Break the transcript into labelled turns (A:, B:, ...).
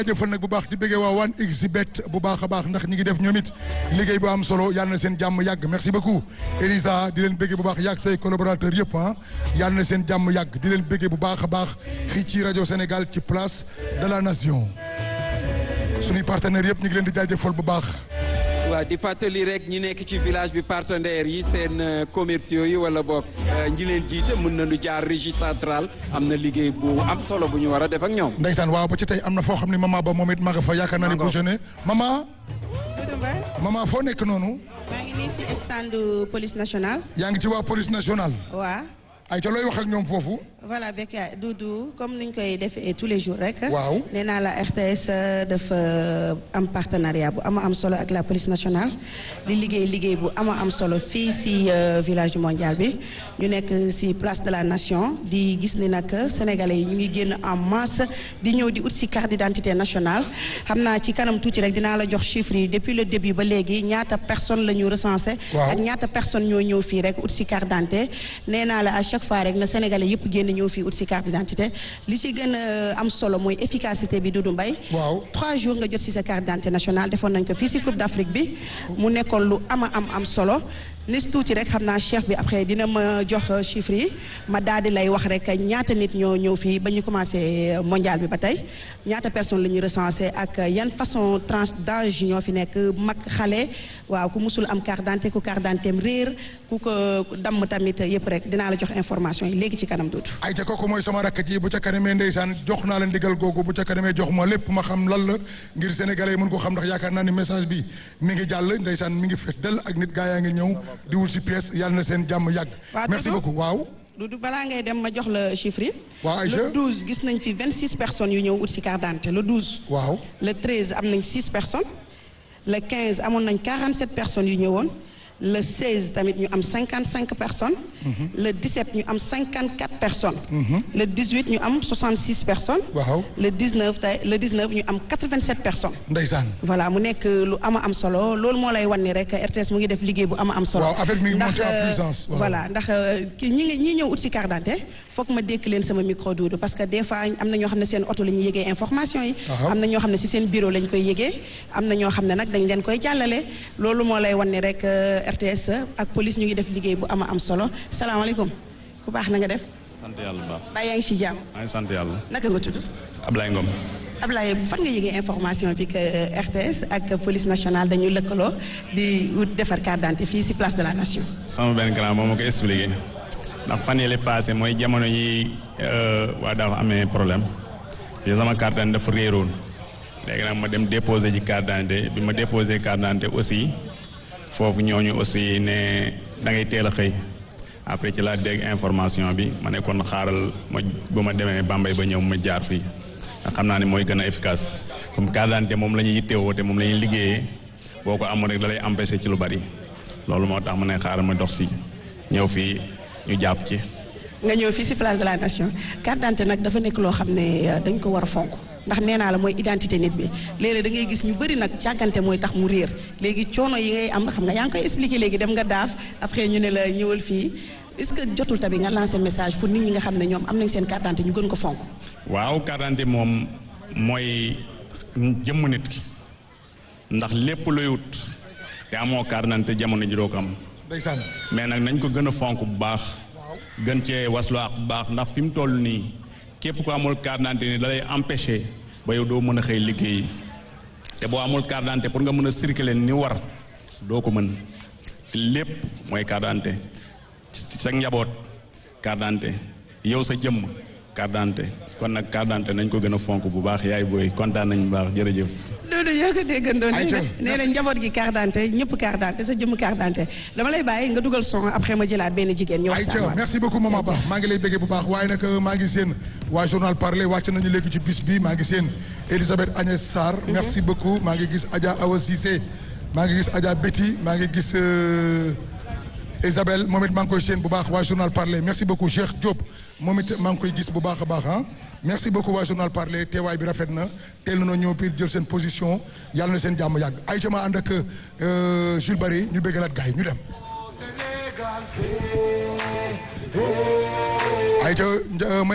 A: jëfal nag bu baax di bëggee waa wan exhibit bu baax a baax ndax ñi ngi def ñoom it liggéey bu am solo yàlla na seen jàmm yàgg merci beaucoup Elisa di leen bëggee bu baax yàgg say collaborateurs yëpp ah yàlla na seen jàmm yàgg di leen bëggee bu baax a baax fii ci rajo Sénégal ci place de la nation suñuy partenaires yëpp ñu ngi leen di jaajëfal bu baax
B: waaw di fàttali rek ñi nekk ci village bi partenaires yi seen commerciaux yi wala boog ñi leen jiite mën nañu jaar régie centrale am na liggéey bu am solo bu ñu war a def ak ñoom.
A: ndeysaan waaw ba ci tey am na foo xam ne maman ba moom it ma nga fa yaakaar naa ne bu jeune maman
C: Doudou Mbaye
A: maman foo nekk noonu
C: maa ngi nii si stand police nationale.
A: yaa ngi ci waa police nationale
C: waa
A: ay ca looy wax ak ñoom foofu
C: voilà Bekka Doudou comme niñ koy defee tous les jours rek.
A: Waaw.
C: nee naa la RTS dafa am partenariat bu ama am solo ak la police nationale di liggéey liggéey bu ama am solo fii si euh, village du mondial bi ñu nekk si place de la nation di gis ni nag sénégalais yi ñu ngi génn en masse di ñëw di ut si carte d'identité nationale xam naa ci kanam tuuti rek dinaa la jox chiffres yi depuis le début ba léegi ñaata personne la ñu recensé.
A: Waaw.
C: ak ñaata personne ñoo ñëw fii rek ut si carte d'identité nee naa la à chaque fois rek na sénégalais yëpp génn ñëw fii ut si carte d'identité li ci gën a am solo mooy efficacité bi Doudou Mbaye
A: waaw
C: trois jours nga jot si sa carte d'identité nationale defoon nañ ko fii si Coupe d'Afrique bi mu nekkoon lu ama am am solo nis tuuti rek xam naa chef bi après dina ma jox chiffres yi ma daal di lay wax rek ñaata nit ñoo ñëw fii ba ñu commencé mondial bi ba tey ñaata personnes la ñu recensé ak yan façon tranche d'âge ñoo fi nekk mag xale waaw ku musul am carte d'identité ku carte d'identité am réer ku ko damm tamit yëpp rek dinaa la jox information yi léegi ci kanam tuuti.
A: ay ca kooku mooy sama rakk ji bu ca kanamee ndeysaan jox naa leen digal googu bu ca kanamee jox ma lépp ma xam lan la ngir sénégalais yi mën ko xam ndax yaakaar naa ni message bi mi ngi jàll ndeysaan mi ngi fees dell ak nit gaa yaa ngi ñëw di wut si pièce yàlla na seen jàmm yàgg
C: Waaw,
A: merci
C: Doudou.
A: beaucoup waaw
C: Doudou balaa ngay dem ma jox la chiffre yi.
A: Waaw, Aïcha.
C: le 12 gis nañ fi 26 personnes yu ñëw ut si carte d'identité le 12.
A: waaw
C: le 13 am nañ 6 personnes le 15 amoon nañ 47 personnes yu ñëwoon le 16 tamit ñu am 55 personnes. le 17 ñu am 54 personnes. le 18 ñu am 66 personnes.
A: waaw
C: le 19 tey le 19 ñu am 87 personnes.
A: ndeysaan
C: voilà mu nekk lu ama am solo loolu moo lay wan ni rek RTS mu ngi def liggéey bu ama am solo.
A: Waaw, affaire bi mi ngi
C: ndax
A: monter en
C: euh,
A: puissance, waaw.
C: voilà ndax euh, ki ñi ngi ñi ñëw ut si carte d'identité foog ma dékk leen sama micro Doudou parce que des fois am na ñoo xam ne seen oto la ñuy yëgee information yi.
A: Aha.
C: am na ñoo xam ne si seen bureau lañ koy yëgee am na ñoo xam ne nag dañ leen koy jàllale loolu moo lay wan ni rek euh, RTS ak police ñu ngi def liggéey bu ama am solo salaamaaleykum ku baax na nga def
D: sant yàlla bu baax
C: baa yaa ngi si jàmm
D: maa ngi sant yàlla
C: naka nga tudd.
D: Ablaye Ngom
C: Ablaye fan nga yëgee information bi que RTS ak police nationale dañuy lëkkaloo di wut defar carte d'identité fii ci place de la nation.
D: sama benn grand moom ma ko expliqué ndax fan yële passé mooy jamono yi waa dafa amee problème fii sama carte d'identité dafa réeroon léegi nag ma dem déposé ci carte d'identité bi ma déposé carte d'identité aussi foofu ñooñu aussi ne da ngay teel a xëy après ci laa dégg information bi ma ne kon xaaral ma bu ma demee Bambey ba ñëw ma jaar fii ndax xam naa ne mooy gën a efficace comme carte d'identité moom la ñuy yittewoo te moom la ñuy liggéeyee boo ko amoon rek da lay empêcher ci lu bari loolu moo tax ma ne xaaral ma dox si ñëw fii ñu jàpp ci.
C: nga ñëw fii ci place de la nation carte d'identité nag dafa nekk loo xam ne euh, dañ ko war a fonk ndax nee naa la mooy identité nit bi léeg-léeg da ngay gis ñu bëri nag càggante mooy tax mu réer léegi coono yi ngay am xam nga yaa ngi koy expliquer léegi dem nga daaf après ñu ne la ñëwal fii est-ce que jotul tamit nga lancer message pour nit ñi nga xam ne ñoom am nañ seen carte d'identité ñu gën ko fonk.
D: waaw carte d'identité moom mooy jëmm nit ki ndax lépp luy wut te amoo carte d'identité jamono ji doo ko am
A: ndeysaan
D: mais nag nañ ko gën a fonk bu baax gën cee waslu ak bu baax ndax fi mu toll nii képp ko amul carte d'identité ni da lay empêcher ba yow doo mën a xëy liggéeyi te boo amul carte d'identité pour nga mën a circuler ni war doo ko mën ci lépp mooy carte d'identité ci sa njaboot carte d'identité yow sa jëmm carte d'identité kon nag carte d'identité nañ ko gën a fonk bu baax yaay booy kontaan nañ bu baax jërëjëf.
C: Doudou ñoo ko déggandoo nee
A: Aïcha,
C: na nee na njaboot gi carte d'identité ñëpp carte d'identité sa jëmm carte d'identité dama lay bàyyi nga dugal son après ma jëlaat benn jigéen ñu waxtaan
A: Aïcha
C: waat.
A: merci beaucoup maman Ba maa ngi lay bëggee bu baax waaye nag maa ngi seen waa journal parler wàcc nañu léegi ci bis bi maa ngi seen Elisabeth Agnès Sarr merci beaucoup maa ngi gis Adja Awa Cissé maa ngi gis Adja Betty maa ngi gis euh, Isabelle moom it maa ngi koy seen bu baax waa journal parler merci beaucoup Cheikh Diop moom it maa ngi koy gis bu baax a baax ah merci beaucoup waa journal parler teewaay bi rafet na teel na ñëw piir jël seen position yàlla na seen jàmm yàgg Aïcha ma ànd ak euh, Jules Barry ñu bëggalaat gars yi ñu dem. Aïcha